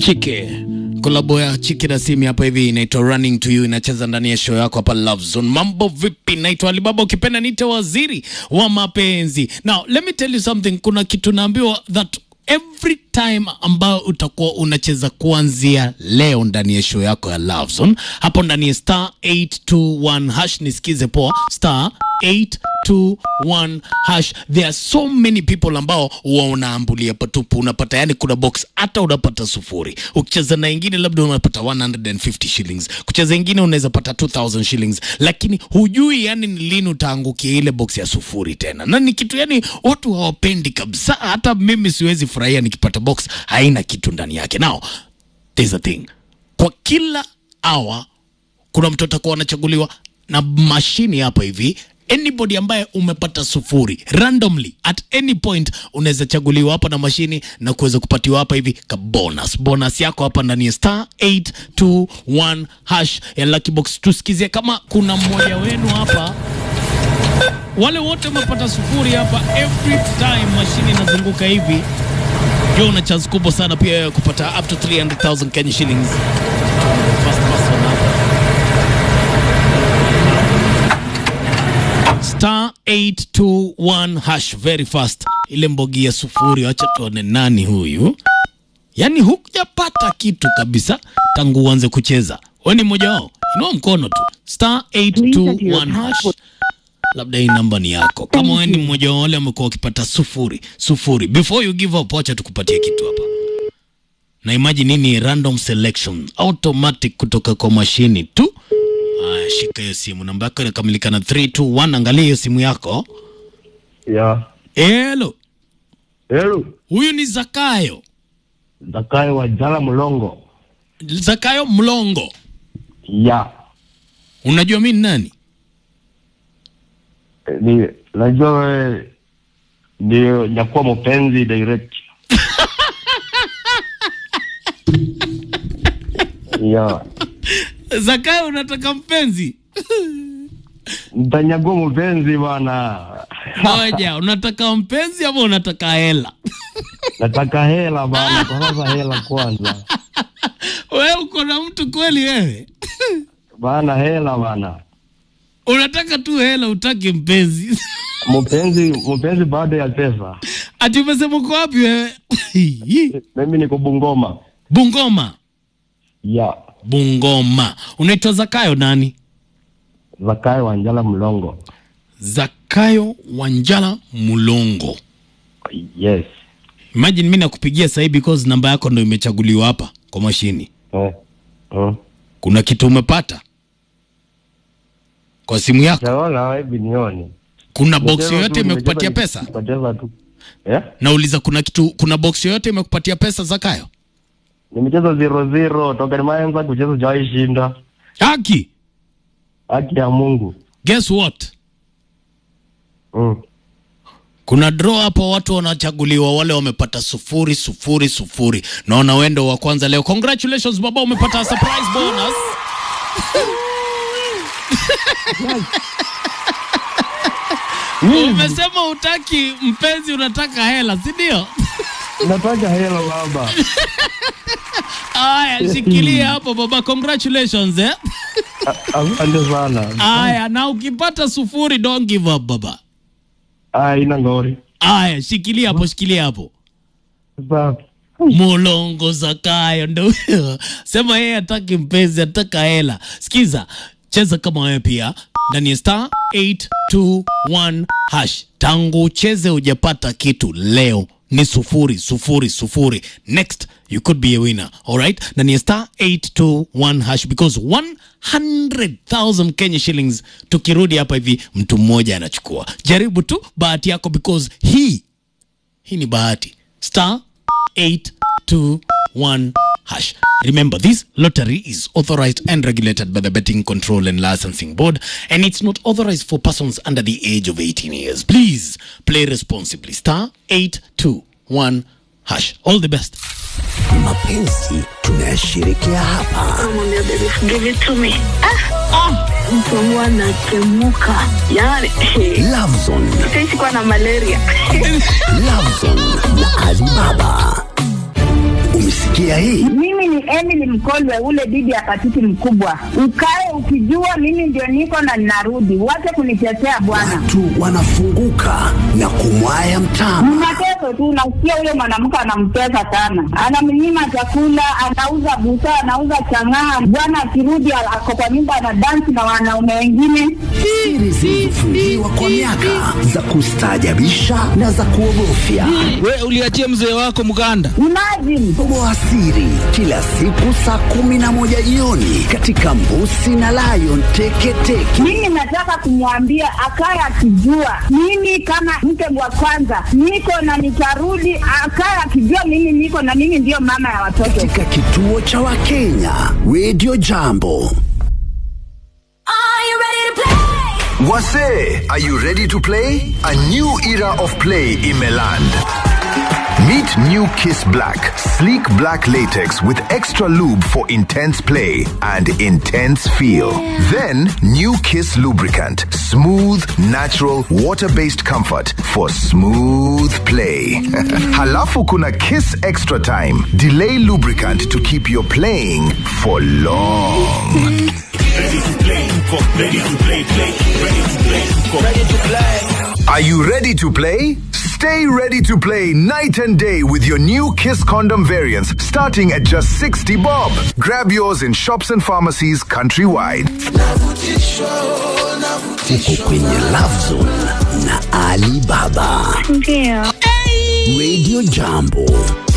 Chike kolabo ya Chike na Simi hapa hivi inaitwa Running to You, inacheza ndani ya show yako hapa Love Zone. Mambo vipi? Naitwa Alibaba, ukipenda niite waziri wa mapenzi. Now let me tell you something, kuna kitu naambiwa that every time ambayo utakuwa unacheza kuanzia leo ndani ya show yako ya Love Zone hapo ndani ya star 821 hash, nisikize poa, star 821 hash. There are so many people ambao huwa unaambulia patupu, unapata yani, kuna box hata unapata sufuri. Ukicheza na ingine labda unapata 150 shillings, kucheza ingine unaweza pata 2000 shillings, lakini hujui yani ni lini utaangukia ile box ya sufuri tena, na ni kitu yani watu hawapendi kabisa. Hata mimi siwezi furahia nikipata box haina kitu ndani yake. Now there's a thing, kwa kila hour kuna mtu atakuwa anachaguliwa na mashini hapa hivi anybody ambaye umepata sufuri randomly at any point unaweza chaguliwa hapa na mashini na kuweza kupatiwa hapa hivi ka bonus bonus yako hapa ndani ya star 821 hash ya lucky box tusikizie kama kuna mmoja wenu hapa wale wote umepata sufuri hapa every time mashini inazunguka hivi ndio una chance kubwa sana pia ya kupata up to 300000 Kenya shillings First person hapa. star 821 hash very fast ile mbogi ya sufuri wacha tuone nani huyu yaani hukujapata kitu kabisa tangu uanze kucheza we ni mmoja wao inua mkono tu star 821 hash labda hii namba ni yako kama we ni mmoja wa wale amekuwa wakipata sufuri sufuri before you give up wacha tukupatie kitu hapa na imagine nini random selection automatic kutoka kwa mashini tu Aya, shika hiyo simu, namba yako inakamilika na 321. Angalia hiyo simu yako. Ya. Hello, Hello. huyu ni Zakayo, Zakayo wa Jala Mlongo. Zakayo Mlongo. Ya. Unajua mi ni nani? Eh, Ni najua wewe ndio nyakuwa mpenzi direct. ya. Zakayo, unataka mpenzi? Nitanyagua mpenzi bwana. Moja, unataka mpenzi ama unataka hela? Nataka hela bwana, kwa sasa hela kwanza. Wewe uko na mtu kweli wewe? Bana hela bana. Unataka tu hela, utaki mpenzi? Mpenzi mpenzi baada ya pesa. Ati umesema uko wapi wewe? Mimi niko Bungoma. Bungoma. Ya. Bungoma. Unaitwa Zakayo nani? Zakayo wa Jala Mlongo. Zakayo Wanjala Mulongo. Yes. Imagine mimi nakupigia sahii because namba yako ndo imechaguliwa hapa kwa mashini. Eh. Eh. Kuna kitu umepata kwa simu yako? Sijaona wewe binioni. Kuna box Nimecheza yoyote tu, imekupatia nimecheza- pesa? Nimecheza tu. Eh? Nauliza, kuna kitu, kuna box yoyote imekupatia pesa Zakayo? Nimecheza zero zero toka nimeanza kucheza sijawahi shinda. Haki, Haki ya Mungu. guess what? Mm. Kuna draw hapo, watu wanachaguliwa, wale wamepata sufuri sufuri sufuri. Naona wendo wa kwanza leo. Congratulations baba, umepata surprise bonus. Umesema utaki mpenzi, unataka hela, si ndio? Nataka hela baba. Aya, shikilia hapo baba, congratulations eh. A- Asante sana. Aya, na ukipata sufuri don't give up baba. Ah, ina ngori. Aya, shikilia hapo, shikilia hapo. Sasa Mulongo Zakayo ndo huyo. Sema yeye hataki mpenzi, ataka hela. Sikiza, cheza kama wewe pia ndani ya star 821 hash. Tangu ucheze hujapata kitu, leo ni sufuri sufuri sufuri. Next you could be a winner. Alright, ndani ya star 821 hash because 100,000 Kenya shillings. Tukirudi hapa hivi, mtu mmoja anachukua. Jaribu tu bahati yako because hii hii ni bahati star 821 hash remember this lottery is authorized and regulated by the betting control and licensing board and it's not authorized for persons under the age of 18 years please play responsibly star 821 hash all the best mapenzi tunayashirikia hapa Namwambia baby give it to me. Ah, ah, mtu wangu anatemuka yani Lovezone, sisi kuwa na malaria Lovezone na Alibaba. Umesikia hii? mimi ni Emily Mkolwe, ule bibi ya patiti mkubwa. Ukae ukijua mimi ndio niko na ninarudi, wache kunitetea bwana. Watu wanafunguka na kumwaya mtama. Ni mateso tu, nasikia huyo mwanamke anamtesa sana, anamnyima chakula, anauza busaa, anauza chang'aa. Bwana akirudi ako kwa nyumba anadansi na wanaume wengine. Siri zilizofungiwa kwa miaka za kustaajabisha na za kuogofya. We uliachia mzee wako mganda. Imagine Toboa siri kila siku saa kumi na moja jioni katika Mbusi na Lion Teketeke. mimi nataka kumwambia akaye akijua mimi kama mke wa kwanza niko na nitarudi, akaye akijua mimi niko na mimi ndiyo mama ya watoto. Katika kituo cha Wakenya Radio Jambo. Wase, are you ready to play? A new era of play in Meland. Meet new Kiss Black, sleek black latex with extra lube for intense play and intense feel. Then, new Kiss lubricant, smooth, natural, water-based comfort for smooth play. Halafu kuna Kiss Extra Time, delay lubricant to keep your playing for long. Are you ready to play? Stay ready to play night and day with your new Kiss condom variants starting at just 60 bob. Grab yours in shops and pharmacies countrywide. Uko kwenye Love Zone na Ali Baba. Ndio. Radio Jambo.